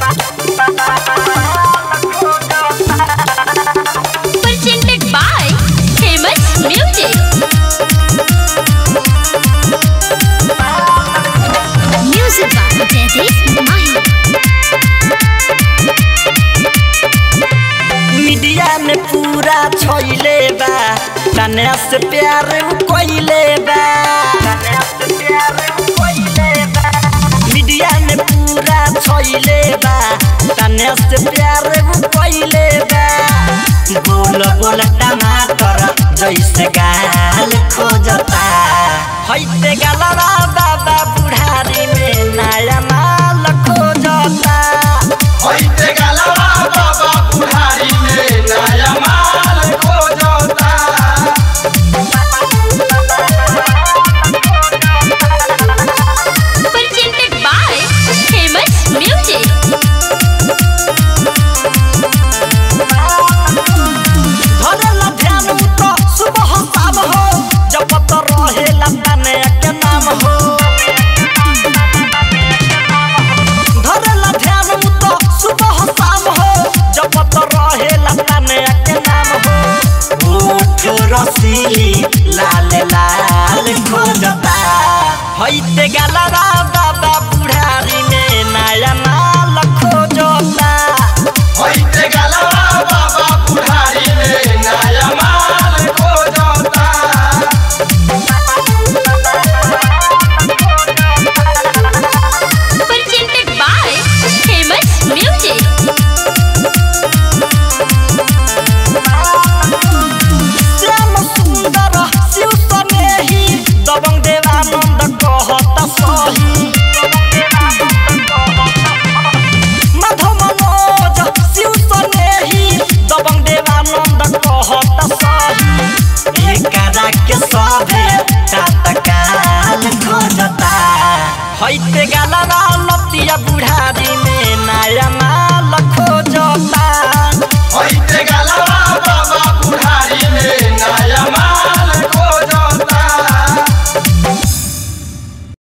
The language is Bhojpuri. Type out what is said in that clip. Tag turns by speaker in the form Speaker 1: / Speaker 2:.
Speaker 1: Presented by Famous Music. Music by Jaideep Mahi.
Speaker 2: Media में पूरा छोइले बा तने से प्यार कोइले बा मीडिया में पूरा छोइले बा तने से प्यार कोइले बा बोल बोल टमाटर जैसे गाल खोजता हैते गलरा बाबा बुढ़ारी में नया माल खोजता
Speaker 3: होइते गलवा बाबा बुढ़ारी में नया माल खोजता
Speaker 1: Presented by Famous Music.
Speaker 2: धरेला ध्यान तो सुबह शाम हो जपत रहेला तने के नाम हो धरेला ध्यान तो सुबह शाम हो जपत रहेला तने के नाम हो ओठ रसीली लाल लाल खोजता हैते गलरा बाबा बुढ़ारी में नया माल खोजता
Speaker 3: होइते गलवा बाबा बुढ़ारी में नया माल खोजता
Speaker 1: Presented by Famous Music.
Speaker 2: Shyam सुंदर शिव सनेही दबंग देवानंद कहत सही माधव मनोज शिव सनेही दबंग देवानंद कहत सही एकरा के सभे तातकाल खोजता हैते गालरा लतिया बुढ़ारी में नया माल खोजता
Speaker 3: होइते गलवा